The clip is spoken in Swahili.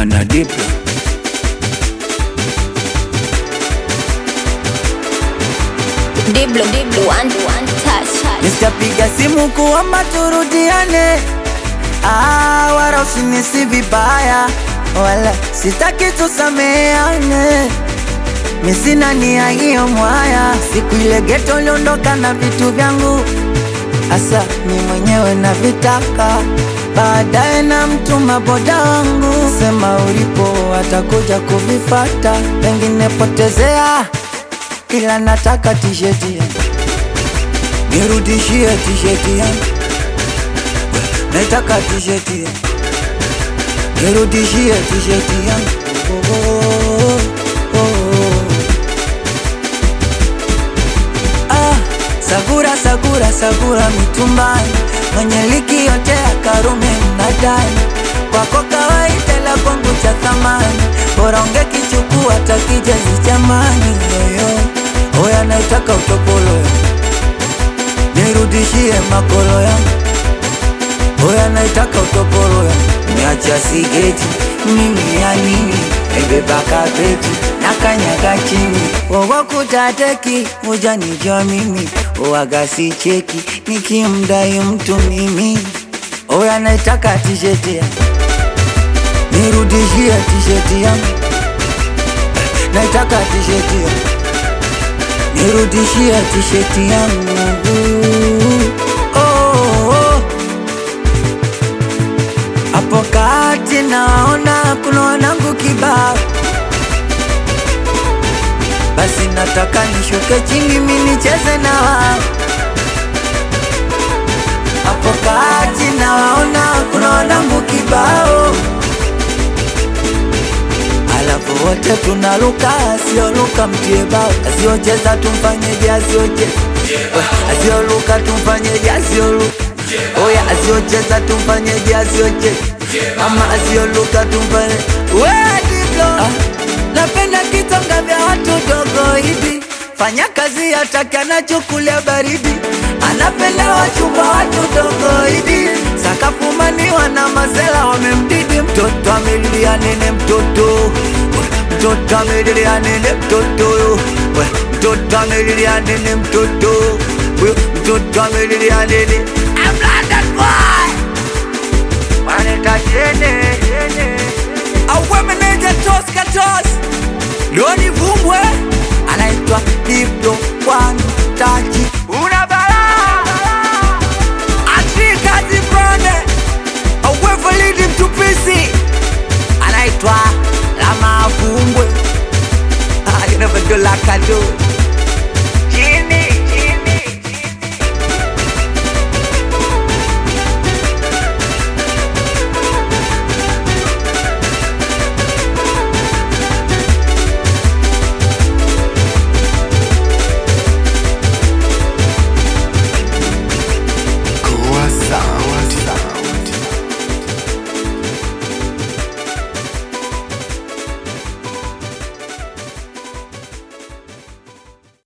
na Diplo. Diblo, Diblo, one, one touch. Nitapiga simu kuomba turudiane, ah, wala usinisi vibaya, wala sitaki tusameane. Mi sina nia hiyo mwaya, siku ile geto uliondoka na vitu vyangu, asa mi mwenyewe na vitaka baadaye na mtuma boda wangu, sema ulipo atakuja kuvifata, pengine potezea, ila nataka tisheti yangu nirudishie tisheti yangu, naitaka tisheti yangu, nirudishie tisheti yangu. Oh, oh, oh, oh. Ah, sagura sagura sagura mitumbani, mwenye liki yote ya Karume mnadani, kwako kawaida la kwangu cha thamani, bora ungekichukua takijezi chamani yoyo, oya naitaka utopolo yangu nirudishie makolo yangu, oya naitaka utopolo yangu, niacha sigeti mimi ya nini, ebeba kapeti na kanyaga chini, wowo kutateki ujanijua mimi, uwaga si cheki nikimdai mtu mimi, oya naitaka tisheti yangu, nirudishie tisheti yangu, naitaka tisheti yangu nirudishie tisheti yangu oh, oh. Hapo kati naona kuna wanangu kibao, basi nataka nishuke chini mi nicheze na wao. Hapo kati nawaona kuna wanangu kibao, alafu wote tunaluka, asioluka mtie bao, asiocheza tumfanyeje, asiocheza asioluka tumfanyeje, asioluka oya, asiocheza tumfanyeje, asiocheza ama asioluka tumfanye we Diblo, ah, napenda kitonga vya watu dogo hivi, fanya kazi hataki anachukulia baridi, anapenda wachumba watu dogo hivi, sakafumaniwa na mazela wamemdidi, mtoto amelilia nene, mtoto mtoto amelilia nene, mtoto we, mtoto amelilia nene, mtoto we, mtoto amelilia nene, I'm London boy waneta jene auwe meneja tos katos Loni Vumbwe anaitwa Diplo One Touch. Una balaa Afrika Zibrone auwe Validi Mtupisi anaitwa Lama Vumbwe Ah, you never do like I do. Jimmy